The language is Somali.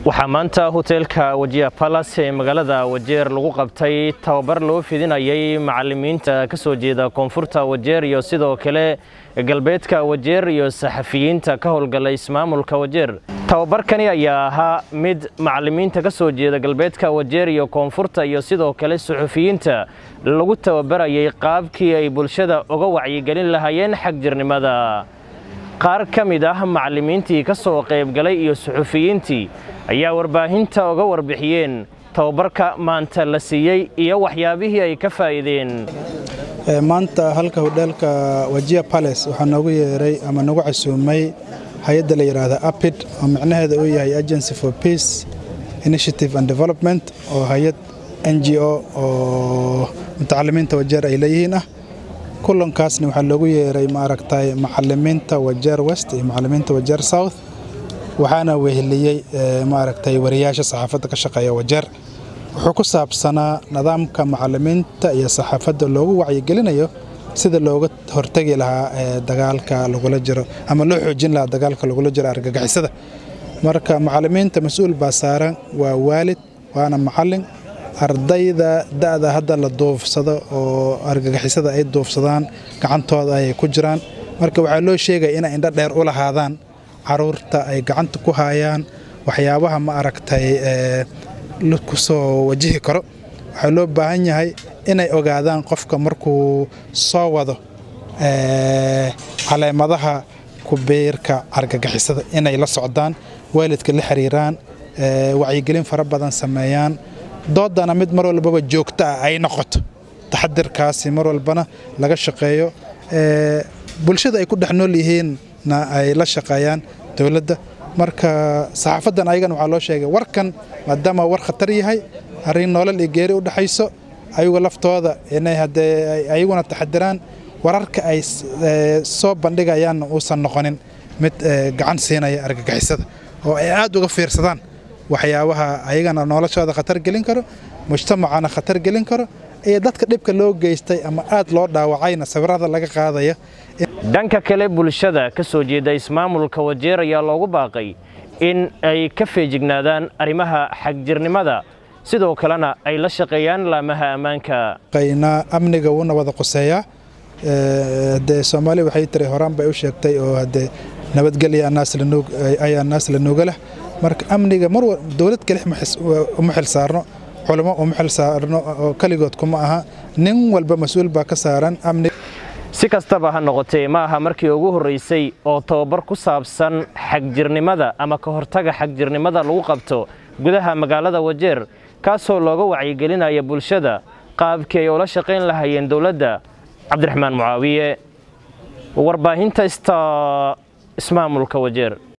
waxaa maanta hoteelka wajiya balas ee magaalada wajeer lagu qabtay tababar loo fidinayay macalimiinta ka soo jeeda koonfurta wajeer iyo sidoo kale galbeedka wajeer iyo saxafiyiinta ka howlgala ismaamulka wajeer tababarkani ayaa ahaa mid macalimiinta ka soo jeeda galbeedka wajeer iyo koonfurta iyo sidoo kale suxufiyiinta lagu tababarayay qaabkii ay bulshada uga wacyigelin lahaayeen xagjirnimada qaar ka mid ah macallimiintii ka soo qaybgalay iyo suxufiyiintii ayaa warbaahinta uga warbixiyeen tababarka maanta la siiyey iyo waxyaabihii ay ka faa'iideen maanta halka hodheelka wajiya bales waxaa noogu yeeray ama nagu casuumay hay-adda la yidhaahda apid oo micnaheeda uu yahay agency for peace initiative and development oo hay-ad n g o oo mutacalimiinta wajeer ay leeyihiin ah kulankaasna waxaa loogu yeeray maaragtay macalimiinta wajeer west iyo macalimiinta wajeer south waxaana weheliyey maaragtay wariyaasha saxaafadda ka shaqeeya wajeer wuxuu ku saabsanaa nidaamka macalimiinta iyo saxaafadda loogu wacyigelinayo sida looga hortegi lahaa dagaalka lagula jiro ama loo xoojin lahaa dagaalka lagula jiro argagixisada marka macalimiinta mas-uul baa saaran waa waalid waana macalin ardayda da'da hadda la duufsado oo argagixisada ay duufsadaan gacantooda ayay ku jiraan marka waxaa loo sheegaya inay indho dheer u lahaadaan caruurta ay gacanta ku haayaan waxyaabaha ma aragtay ku soo wajihi karo waxaa loo baahan yahay inay ogaadaan qofka markuu soo wado caleemadaha kubiirka argagixisada inay la socdaan waalidka la xiriiraan wacyigelin fara badan sameeyaan doodana mid mar walbaba joogto ah ay noqoto taxadirkaasi mar walbana laga shaqeeyo bulshada ay ku dhex nool yihiinna ay la shaqeeyaan dowladda marka saxaafaddan ayagana waxaa loo sheegay warkan maadaama war khatar yahay arrin nolol iyo geeri u dhexayso ayagu laftooda inay haddee ayaguna taxadiraan wararka ay soo bandhigayaanna uusan noqonin mid gacan siinaya argagixisada oo ay aad uga fiirsadaan waxyaabaha ayagana noloshooda khatar gelin karo mujtamacana khatar gelin karo iyo dadka dhibka loo geystay ama aad loo dhaawacayna sawirada laga qaadaya dhanka kale bulshada ka soo jeeda ismaamulka wajeer ayaa loogu baaqay in ay ka feejignaadaan arrimaha xagjirnimada sidoo kalena ay la shaqeeyaan laamaha ammaanka amniga wuuna wada quseeyaa dee soomaali waxay tiri horaan bay u sheegtay oo hadee nabadgelya ayaa naas la nuuga leh marka amniga mar dowlad kelix uma xil saarno culamo uma xil saarno oo keligood kuma aha nin walba mas-uul baa ka saaran amniga si kastaba ha noqotee ma aha markii ugu horraysay oo tababar ku saabsan xagjirnimada ama ka hortaga xagjirnimada lagu qabto gudaha magaalada wajeer kaasoo looga wacyigelinaya bulshada qaabkii ay ula shaqayn lahaayeen dowladda cabdiraxmaan mucaawiye warbaahinta ista ismaamulka wajeer